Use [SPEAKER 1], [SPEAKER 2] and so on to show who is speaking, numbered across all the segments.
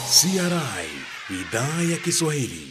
[SPEAKER 1] CRI idhaa ya Kiswahili.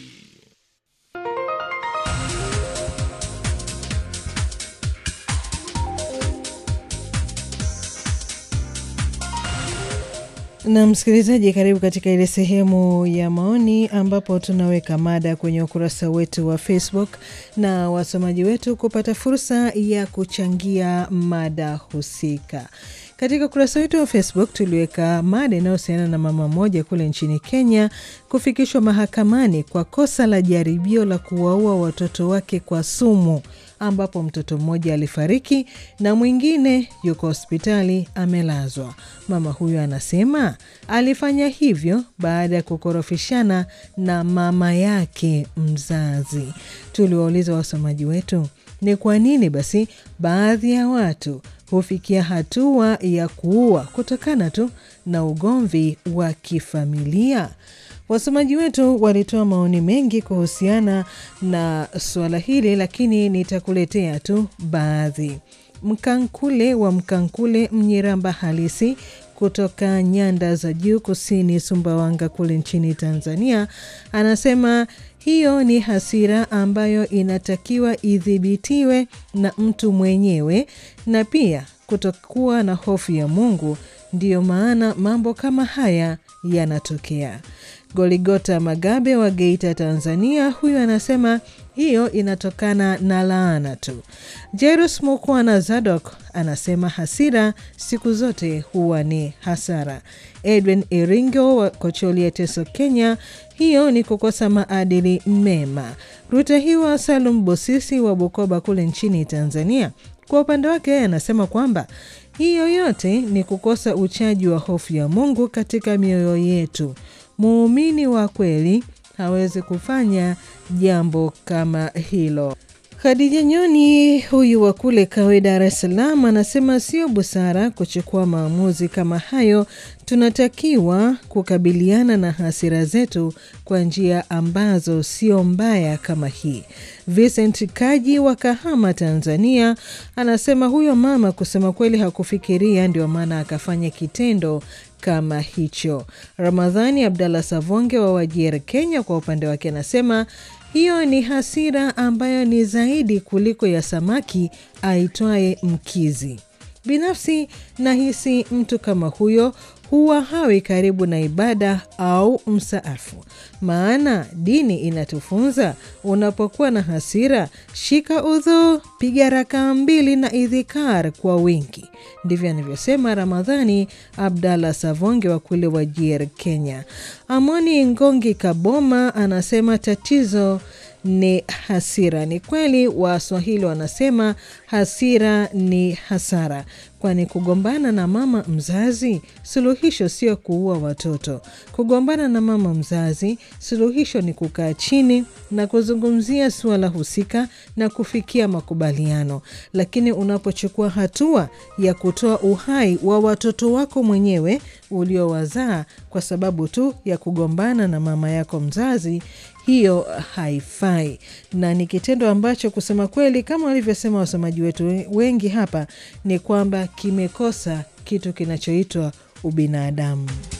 [SPEAKER 2] Na msikilizaji, karibu katika ile sehemu ya maoni ambapo tunaweka mada kwenye ukurasa wetu wa Facebook na wasomaji wetu kupata fursa ya kuchangia mada husika. Katika ukurasa wetu wa Facebook tuliweka mada inayohusiana na mama mmoja kule nchini Kenya kufikishwa mahakamani kwa kosa la jaribio la kuwaua watoto wake kwa sumu, ambapo mtoto mmoja alifariki na mwingine yuko hospitali amelazwa. Mama huyo anasema alifanya hivyo baada ya kukorofishana na mama yake mzazi. Tuliwauliza wasomaji wetu ni kwa nini basi baadhi ya watu hufikia hatua ya kuua kutokana tu na ugomvi wa kifamilia. Wasomaji wetu walitoa maoni mengi kuhusiana na suala hili, lakini nitakuletea tu baadhi. Mkankule wa Mkankule Mnyiramba halisi kutoka nyanda za juu kusini Sumbawanga kule nchini Tanzania anasema hiyo ni hasira ambayo inatakiwa idhibitiwe na mtu mwenyewe na pia kutokuwa na hofu ya Mungu. Ndiyo maana mambo kama haya yanatokea. Goligota Magabe wa Geita, Tanzania, huyu anasema hiyo inatokana na laana tu. Jerus Mukwana Zadok anasema hasira siku zote huwa ni hasara. Edwin Iringo wa Kocholia, Teso, Kenya, hiyo ni kukosa maadili mema. Rutahiwa Salum Bosisi wa Bukoba kule nchini Tanzania, kwa upande wake anasema kwamba hiyo yote ni kukosa uchaji wa hofu ya Mungu katika mioyo yetu. Muumini wa kweli hawezi kufanya jambo kama hilo. Khadija Nyoni huyu wa kule Kawe, Dar es Salaam, anasema sio busara kuchukua maamuzi kama hayo. Tunatakiwa kukabiliana na hasira zetu kwa njia ambazo sio mbaya kama hii. Vincent Kaji wa Kahama, Tanzania, anasema huyo mama kusema kweli hakufikiria, ndio maana akafanya kitendo kama hicho. Ramadhani Abdallah Savonge wa Wajir, Kenya, kwa upande wake anasema hiyo ni hasira ambayo ni zaidi kuliko ya samaki aitwaye mkizi. Binafsi nahisi mtu kama huyo huwa hawi karibu na ibada au msaafu, maana dini inatufunza unapokuwa na hasira, shika udhu, piga rakaa mbili na idhikar kwa wingi. Ndivyo anavyosema Ramadhani Abdallah Savonge wa kule Wajir, Kenya. Amoni Ngongi Kaboma anasema tatizo ni hasira. Ni kweli Waswahili wanasema hasira ni hasara, kwani kugombana na mama mzazi suluhisho sio kuua watoto. Kugombana na mama mzazi suluhisho ni kukaa chini na kuzungumzia suala husika na kufikia makubaliano. Lakini unapochukua hatua ya kutoa uhai wa watoto wako mwenyewe uliowazaa kwa sababu tu ya kugombana na mama yako mzazi, hiyo haifai na ni kitendo ambacho kusema kweli, kama walivyosema wasomaji wetu wengi hapa, ni kwamba kimekosa kitu kinachoitwa ubinadamu.